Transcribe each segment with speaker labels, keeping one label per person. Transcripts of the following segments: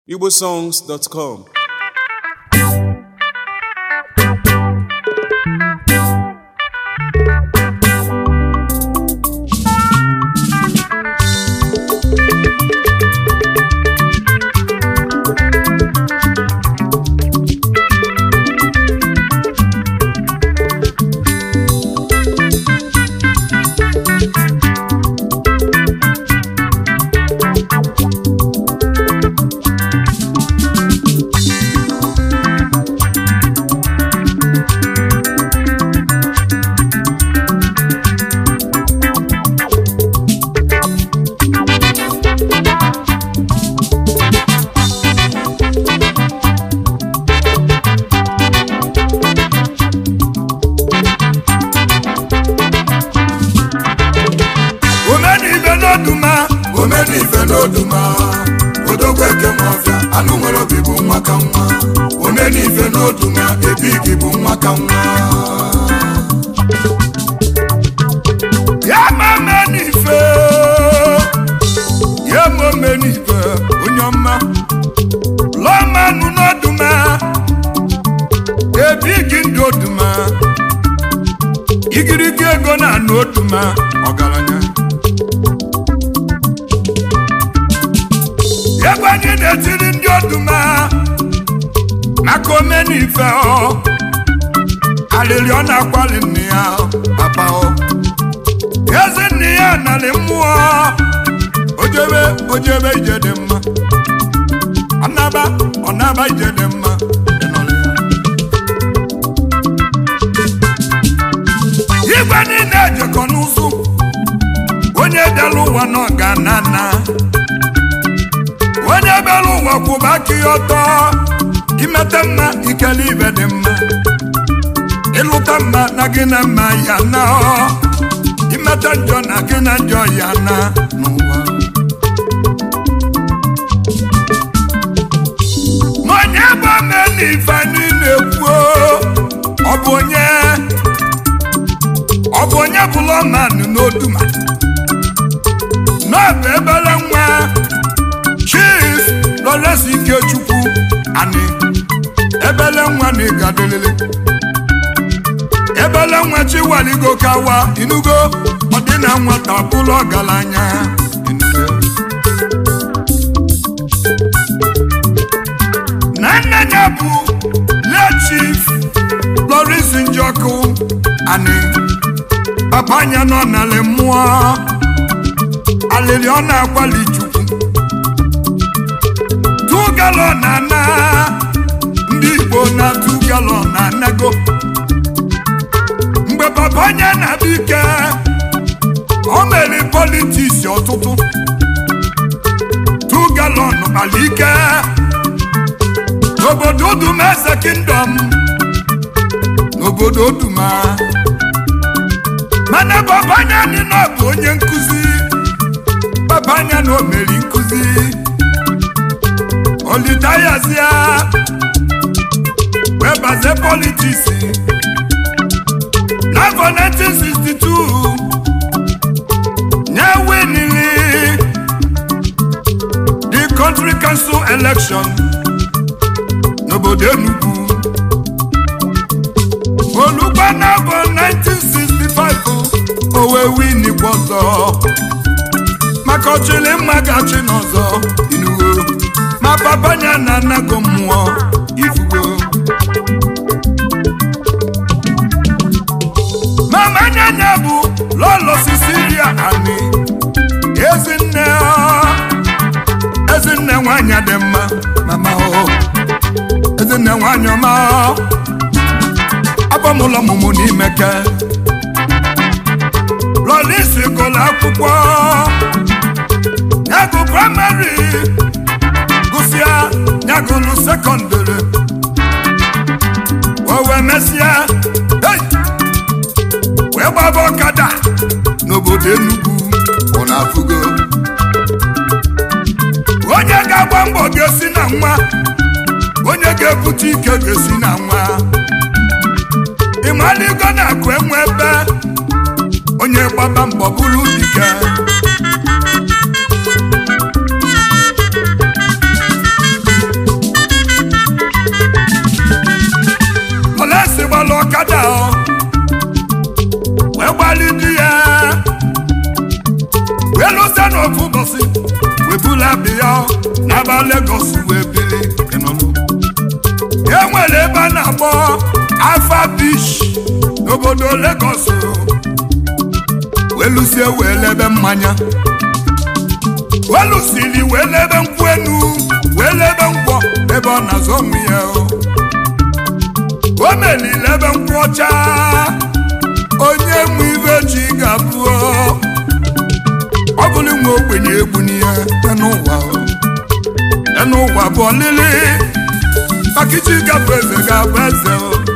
Speaker 1: igbosongs.com
Speaker 2: omenibe n'oduma omenibe n'oduma odogwu eke nwafịa anụ nwere obi bụ nwa ka nwa omenibe n'oduma ebigi bụ nwa ka nwa ya ma omenife ya ma omenife onye ọma lọmanụ n'oduma ebigi ndị oduma igirigi ego na-anụ oduma ọgaranya egwu anyị na-etiri ndị oduma maka omenife ọ alịrị ọ na-akwali nne ya papa ọ ezi nne ya narị mmụọ ojebe ojebe ije dị mma ọnaba ọnaba ije dị mma ịnọrọ ya. igwe niile ejekọ n'ụzụ onye bịara ụwa nọ ga na na onye bịara ụwa kwụba aka ya ọtọ imete mma ikele ibe dị mma ịlụta mma na gị na mma ya na ọ imete njọ na gị na njọ ya na n'ụwa ma onye bụ omenife anyị na-ekwu ọ bụ onye ọ bụ onye bụla ọmanụ n'oduma n'ọbụ ebere nwa chief lọresi ikechukwu ani ebele nwa na ịgadolele ebele nwa chiwaligo kawa inugo ọdịna nwata bụrụ ọgaranya inugo na nne ya bụ le chief lọrisi njọkụ ani papa anya nọ n'ala mmụọ alịrị ọ na-akwali chukwu tu galọn na ana ndị igbo na tu galọn na anago mgbe papa anya na-abịa ike o mere politiks ọtụtụ tu galọn kpara ike n'obodo uduma eze kingdom n'obodo uduma mana papa anya anyị na ọ bụ onye nkụzi papa anya na o mere nkụzi olitayazia wee bazie politiks n'afọ 1962 nye winili the country council election n'obodo Enugu olugbo n'afọ 1965 o wee winikwa ọzọ maka ọchịlị mma gachi n'ọzọ inugo ma papa nya na anago mmụọ ifugo mama nyanya bụ lọlọ sisiria ani ezinne ọ, ezinne nwanyị dị mma mama o ezinne nwanyị ọma ọ. abọmụlọ mụmụ n'imeke lọlisi gụlụ akwụkwọ nyagụ praịmarị gụsịa nyagụlụ sekọndịrị o wee mesịa hey! wee gbaba ọkada n'obodo Enugu ọ na-afụgo onye ga-agba mbọ ga-esi na nwa onye ga-ebute ike ga-esi na nwa ịmaligo na-akụ enwe ebe onye gbaba mbọ bụrụ dike ebula bịa n'aba Lagos wee bili ịnụnụ e nwere ebe a na-akpọ Alpha Beach n'obodo Lagos welusie wee lebe mmanya welusili wee lebe nkwụ enu wee lebe ngwọ ebe ọ na-azọ onwe ya o melile ebe nkwụ ọcha onye nwe ibe chi ga-abụ ọ bụrụ nwe ogbenye egbu n'ihe n'ụwa n'ụwa bụ ọlịlị maka iji gabụ eze ga-abụ eze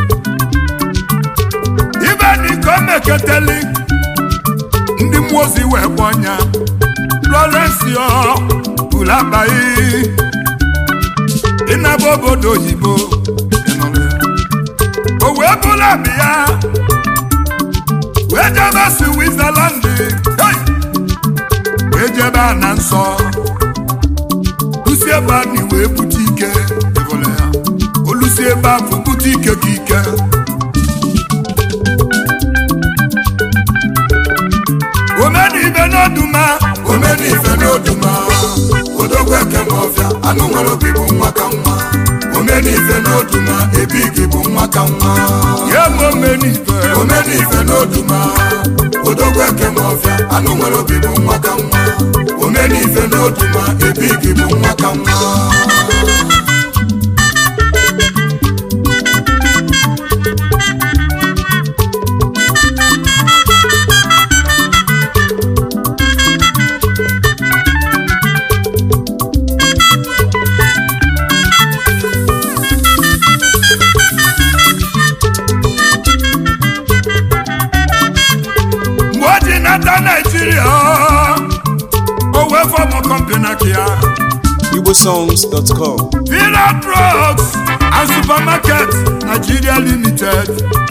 Speaker 2: ibe na iko meketeli ndị mmụọ ozi wee gba ọnya Florencio bụrụ akpaghị ịnaba obodo oyibo o wee bụla bịa wee jebe Switzerland wee jebe a na nsọ lusi ebe anyị wee bute ike olusi ebe afọ bute ike ka ike omenibe n'oduma
Speaker 1: omenife n'oduma odogwu eke n'ọfịa anụ nwere obi bụ nwa ka nwa omenife n'oduma ebigi bụ nwa ka nwa
Speaker 2: ya bụ omenibe
Speaker 1: omenife n'oduma odogwu eke n'ọfịa anụ nwere obi bụ nwa ka nwa omenife n'oduma ebigi bụ nwa ka nwa
Speaker 2: mgbe o ji nata naijiria o wee fọmụ kọmpani aka ya
Speaker 3: igbosongs.com
Speaker 2: Villa Drugs and Supermarket Nigeria Limited.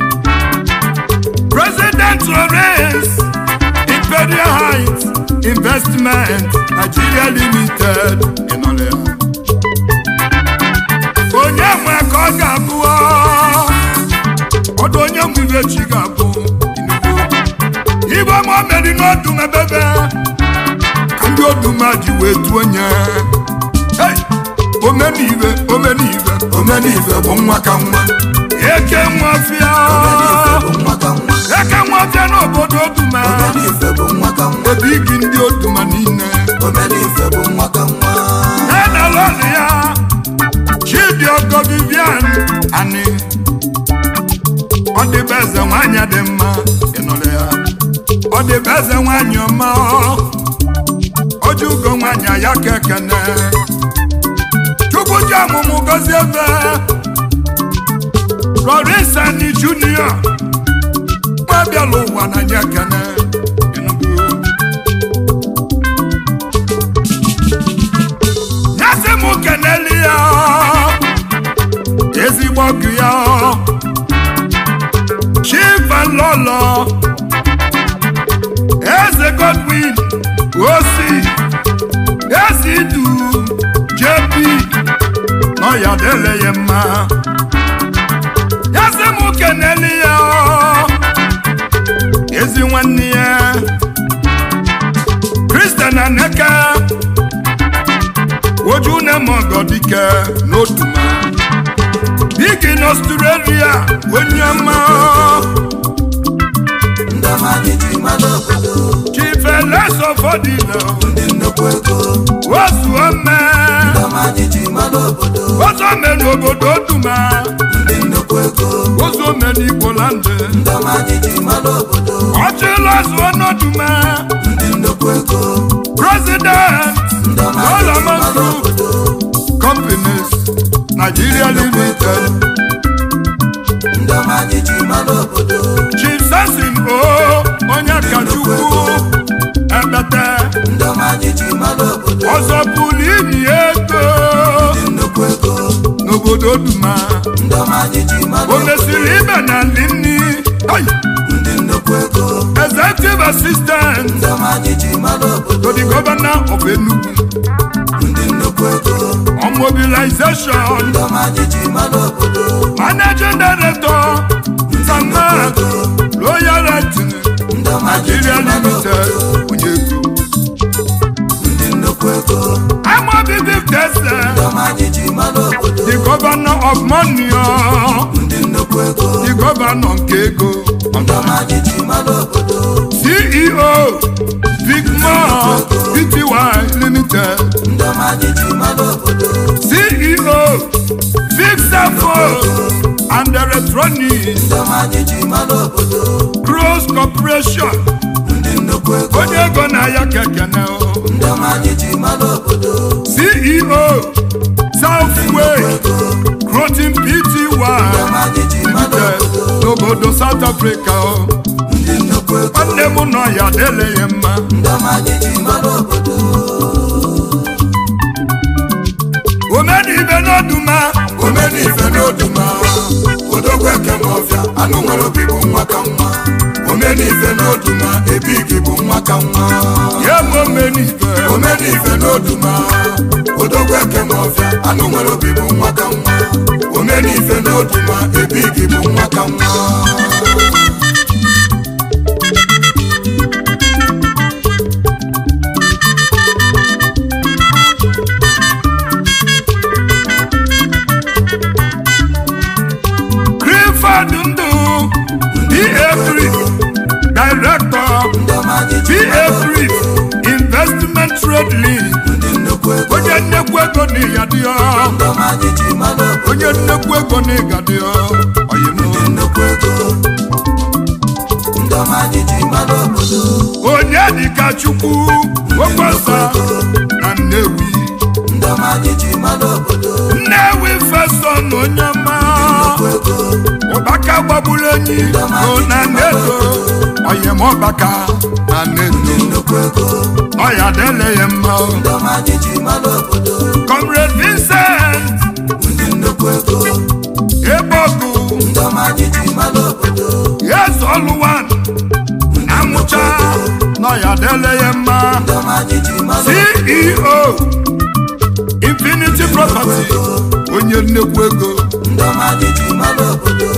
Speaker 2: President Lawrence Imperial Heights Investment Nigeria Limited. Ịnọrọ ya. Onye nwe ka ọ ga-abụ ọdụ onye nwe ibe chi ga-abụ Igwe ma meri n'ọdụm ebebe ka ndị ọdụm a ji wee tuo onye Hey! omenibe omenibe
Speaker 1: omenife bụ nwa ka nwa
Speaker 2: eke nwafịa
Speaker 1: omenife bụ nwa ka nwa
Speaker 2: eke nwafịa n'obodo oduma
Speaker 1: omenife bụ nwa ka nwa
Speaker 2: ebe igi ndị oduma niile
Speaker 1: omenife bụ nwa ka nwa
Speaker 2: ya na lọlị ya chidiogo vivian ani ọ dịbe eze nwanyị dị mma ịnụrụ ya ọ dịbe eze nwanyị ọma ojugo nwanyị ya ka ekene chukwu ji ọmụmụ gozie ebe Rorisani Junior nwa bịala ụwa na nye ekene Enugu. nyasị m keneli ya ezigbo ọgụ ya chivalolo eze Godwin osi eze idu jp nọ ya dele ya mma nyasị m keneli ya ezi nwanne ya Christian Aneke ojú ne mọ̀gọ́ dike n'otuma bigi n'Australia onye ọma
Speaker 1: ndị ọma anyị ji mmadụ obodo
Speaker 2: chife leso fọdịlọ
Speaker 1: ndị nnukwu ego
Speaker 2: ozu ome
Speaker 1: ndị ọma anyị ji mmadụ obodo
Speaker 2: ozu ome n'obodo otuma
Speaker 1: ndị nnukwu ego
Speaker 2: ozu ome n'Igboland
Speaker 1: ndị ọma anyị ji mmadụ obodo
Speaker 2: ọchịla zuo n'otuma
Speaker 1: ndị nnukwu ego
Speaker 2: president
Speaker 1: ndị ọma anyị ji
Speaker 2: Solomon
Speaker 1: mmadụ
Speaker 2: Group
Speaker 1: obodo
Speaker 2: companies Nigeria limited
Speaker 1: ndị ọma anyị ji mmadụ obodo
Speaker 2: chief sasin o onye kachukwu ebete
Speaker 1: ndị ọma anyị ji mmadụ obodo
Speaker 2: ọzọ pụrụ inyi ego
Speaker 1: ndị nnukwu ego
Speaker 2: n'obodo duma
Speaker 1: ndị ọma anyị ji mmadụ
Speaker 2: o
Speaker 1: obodo
Speaker 2: mesiri ibe na ndị nni Ai!
Speaker 1: ndị nnukwu ego
Speaker 2: executive assistant
Speaker 1: ndị ọma anyị ji mmadụ obodo
Speaker 2: to the governor of Enugu
Speaker 1: ndị nnukwu ego
Speaker 2: on mobilization
Speaker 1: ndị ọma anyị ji mmadụ obodo
Speaker 2: managing director samat royal Lighting
Speaker 1: ndị ọma anyị ji
Speaker 2: Nigeria
Speaker 1: mmadụ
Speaker 2: limited
Speaker 1: obodo
Speaker 2: onye ego
Speaker 1: ndị nnukwu nnukwu ego
Speaker 2: Amobi Viftese,
Speaker 1: ndị ọma anyị ji mara obodo
Speaker 2: the governor of money, oh,
Speaker 1: ndị nnukwu ego
Speaker 2: the governor nke ego.
Speaker 1: ndị ọma anyị ji mara obodo
Speaker 2: CEO, Vicmore Pty Limited.
Speaker 1: ndị ọma anyị ji mara obodo
Speaker 2: CEO, Fixafo and Electronics,
Speaker 1: ndị ọma anyị ji mara obodo
Speaker 2: Cross Corporation.
Speaker 1: ndị nnukwu ego
Speaker 2: Onye ego na-aya kekene o.
Speaker 1: ndị ọma anyị ji mara obodo
Speaker 2: CEO, Southway, Crotin Pty
Speaker 1: ndị ọma anyị ji mara
Speaker 2: Limited
Speaker 1: obodo
Speaker 2: n'obodo South Africa. o.
Speaker 1: ndị nnukwu ego
Speaker 2: Nwanne m nọ ya dele ya mma.
Speaker 1: ndị ọma anyị ji mara obodo
Speaker 2: Omenibe n'oduma,
Speaker 1: omenife n'oduma odogwu ekem ọfịa anụ nwere obi bụ nwa ka nwa omenife n'oduma ebigi bụ nwa ka nwa
Speaker 2: ya ma omenibe.
Speaker 1: omenife n'oduma odogwu ekem ọfịa anụ nwere obi bụ nwa ka nwa omenife n'oduma ebigi bụ nwa ka nwa
Speaker 2: Clifford Ndụ, PA3, Director,
Speaker 1: ndị ọma anyị ji mara
Speaker 2: PA3, Investment Trade League.
Speaker 1: ndị nnukwu ego
Speaker 2: Onye nnekwu ego na ịya dị ọ.
Speaker 1: ndị ọma anyị ji mara obodo
Speaker 2: Onye nnekwu ego na ịga dị ọ. Oyi m.
Speaker 1: ndị nnukwu ego ndị ọma anyị ji mara obodo
Speaker 2: Onye dịka Chukwu, Okwesa na Nnewi.
Speaker 1: ndị ọma anyị ji mara obodo
Speaker 2: Nnewi Feston onye ọma.
Speaker 1: nnukwu ego
Speaker 2: Ụbaka gbagburu enyi o na nnedo. Oyi m ọbaka na nnedo.
Speaker 1: nnukwu ego
Speaker 2: Ọya dele ya mma. o.
Speaker 1: ndị ọma anyị ji mara obodo
Speaker 2: Comrade Vincent
Speaker 1: ndị nnukwu ego
Speaker 2: Ebogu
Speaker 1: ndị ọma anyị ji mara obodo
Speaker 2: Yes Oluwan Amụcha Nọya dele ya mma
Speaker 1: ndị ọma anyị ji mara
Speaker 2: CEO Infinity Property onye nnekwu ego
Speaker 1: ndị ọma anyị ji mara obodo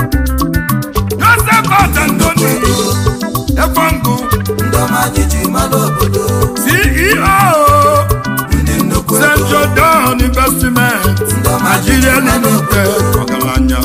Speaker 2: Joseph Atantoni Efongu
Speaker 1: ndị ọma anyị ji mara obodo
Speaker 2: CEO
Speaker 1: ndị nnukwu ego
Speaker 2: St. Jordan Investment
Speaker 1: ndị ọma anyị ji
Speaker 2: Nigeria
Speaker 1: mara
Speaker 2: Limited ọgaranya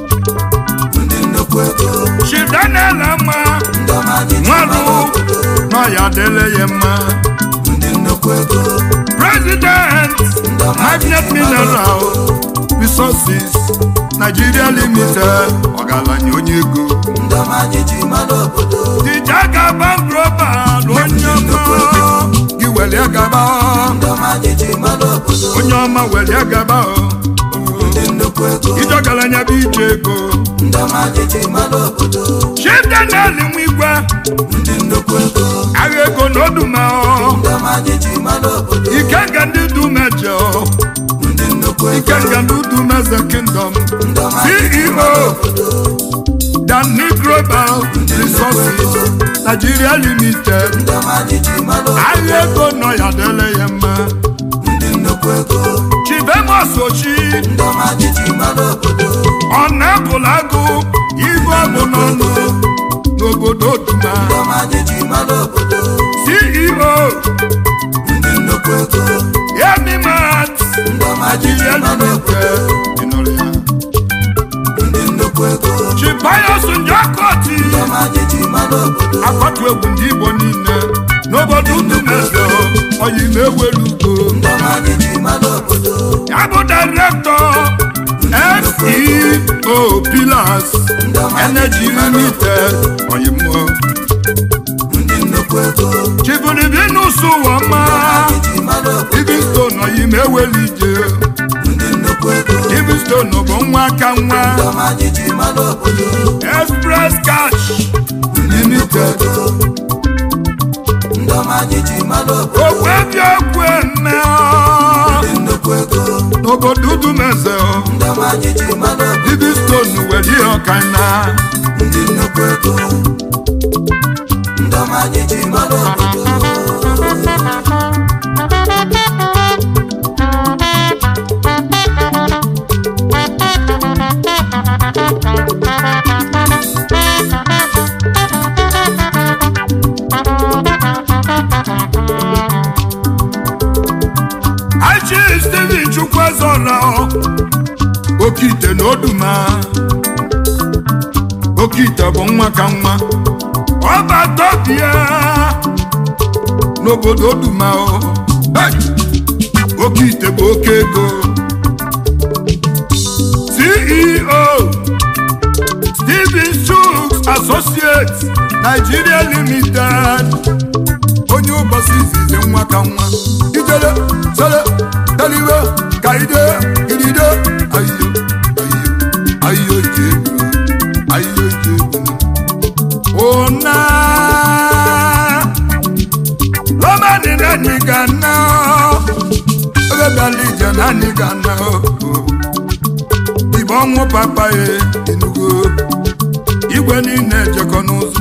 Speaker 1: ndị nnukwu ego
Speaker 2: Chidanel Ama
Speaker 1: ndị ọma anyị ji mara
Speaker 2: Nwalu
Speaker 1: obodo
Speaker 2: Nọya dele ya mma
Speaker 1: ndị nnukwu ego
Speaker 2: President
Speaker 1: ndị ọma anyị
Speaker 2: Magnet
Speaker 1: ji mara
Speaker 2: Mineral Resources Nigeria Limited ọgaranya onye ego
Speaker 1: ndị ọma anyị ji mara obodo
Speaker 2: Dijaga Bank Global onye ọma gị welie gaba
Speaker 1: ndị ọma anyị ji mara obodo
Speaker 2: onye ọma welie gaba
Speaker 1: ndị nnukwu ego
Speaker 2: ije ọgaranya bụ ije ego
Speaker 1: ndị ọma anyị ji mara obodo
Speaker 2: Chief Daniel Nwigwe
Speaker 1: ndị nnukwu ego
Speaker 2: agha ego na oduma
Speaker 1: ndị ọma anyị ji mara obodo
Speaker 2: Ikenga ndị dumeje
Speaker 1: ndị nnukwu ego
Speaker 2: Ikenga ndị dumeze Kingdom
Speaker 1: ndị ọma anyị ji mara
Speaker 2: CEO
Speaker 1: obodo
Speaker 2: Danny Global Resources Nigeria Limited
Speaker 1: ndị ọma anyị ji mara obodo
Speaker 2: agha ego nọ ya dele ya mma
Speaker 1: ndị nnukwu ego
Speaker 2: Chibemos Ochi
Speaker 1: ndị ọma anyị ji mara obodo
Speaker 2: ọ na-ebụla agụ ibe ọ bụ n'ọnụ n'obodo Duma
Speaker 1: ndị ọma anyị ji mara obodo
Speaker 2: CEO
Speaker 1: ndị nnukwu ego
Speaker 2: Emimat
Speaker 1: ndị ọma anyị ji
Speaker 2: Nigeria
Speaker 1: mara obodo
Speaker 2: Limited ịnụrụ ya
Speaker 1: ndị nnukwu ego
Speaker 2: Chibayos Njakoti
Speaker 1: ndị ọma anyị ji mara obodo
Speaker 2: akpatu egwu ndị Igbo niile n'obodo Udumeze oyi na-ewelu ugo
Speaker 1: ndị ọma anyị ji mara obodo
Speaker 2: ya bụ direktọ FEO Pillars
Speaker 1: ndị ọma anyị
Speaker 2: Energy
Speaker 1: ji mara
Speaker 2: Limited oyi mmụọ
Speaker 1: ndị nnukwu ego
Speaker 2: Chibunibinus Ụwọma
Speaker 1: anyị ji mara obodo
Speaker 2: Livingstone oyi na-eweli ije
Speaker 1: ndị nnukwu ego
Speaker 2: Livingstone bụ nwa aka nwa
Speaker 1: ndị ọma anyị ji mara obodo
Speaker 2: Express Cash Limited
Speaker 1: ndị ọma anyị ji mara obodo
Speaker 2: okwebi okwu eme
Speaker 1: ndị nnukwu ego
Speaker 2: n'obodo Udumeze
Speaker 1: ndị ọma anyị ji mara obodo
Speaker 2: Livingstone were ihe ọkaina
Speaker 1: ndị nnukwu ego ndị ọma anyị ji mara obodo
Speaker 2: oke ite bụ nwa ka nwa ọbatọbịa n'obodo dumao oke ite bụ oke ego ceo steven shooks associates nigeria limited onye ụbọchị izizi nwa ka nwa ijele sele teliwe ka ide idide ayiyo ayiyo ayiyo ije egwu ayiyo ije egwu ona romani nani gana ebe bịala ije nani gana ibe ọnwụ papa ya enugo igwe niile ejekọ n'ụzọ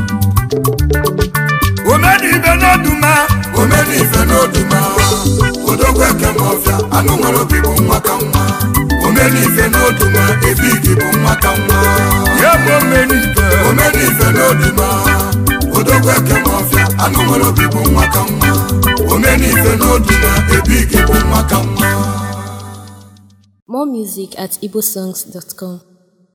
Speaker 2: omenibe n'oduma
Speaker 1: omenife n'oduma odogwu ekem ọfịa anụ nwere obi bụ nwa ka nwa omenife n'oduma ebigi bụ nwa ka nwa
Speaker 2: ya bụ omenibe
Speaker 1: omenife n'oduma odogwu ekem ọfịa anụ nwere obi bụ nwa ka nwa omenife n'oduma ebigi bụ nwa ka nwa
Speaker 3: More music at igbosongs.com.